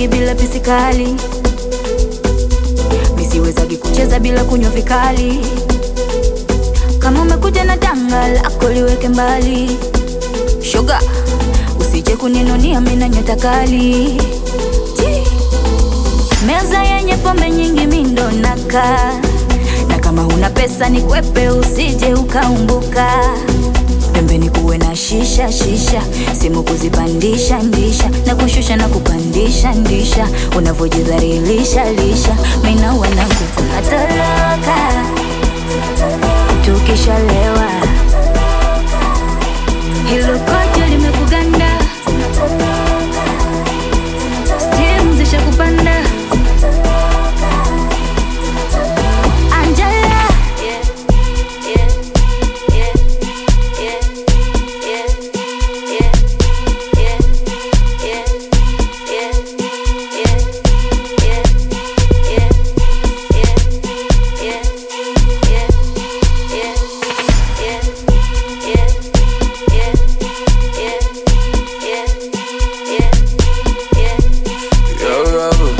mimi bila pisikali, misiwezagi kucheza bila kunywa vikali. Kama umekuja na danga lako liweke mbali, shoga, usije kuninunia mina nyota kali. Chi. Meza yenye pombe nyingi mindo naka na kama huna pesa ni kwepe, usije ukaumbuka. Pembeni kuwe na shisha shisha, simu kuzipandisha ndisha na kushusha na kupandisha ndisha, unavyojidhalilisha lisha, mina wanangu tunatoroka tukishalewa, hilo kojo limekuganda, stimu zishakupanda Angela Yo, Robert.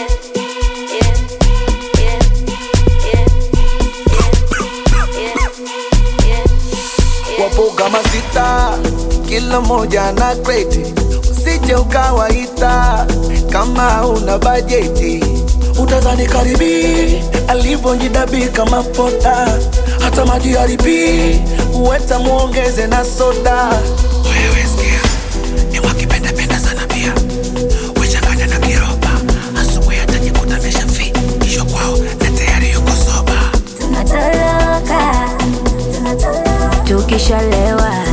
Wapo kama sita, kila moja na kreti, usije ukawaita kama una bajeti. Utadhani karibi alivyojidabika kama poda, hata maji haribi uweta muongeze na soda. Wewe sikia, ni wakipendapenda sana pia wechanganya na kiroba, asubuhi atajikuta ameshafi kisho kwao na tayari yuko soba. tunatoroka tukishalewa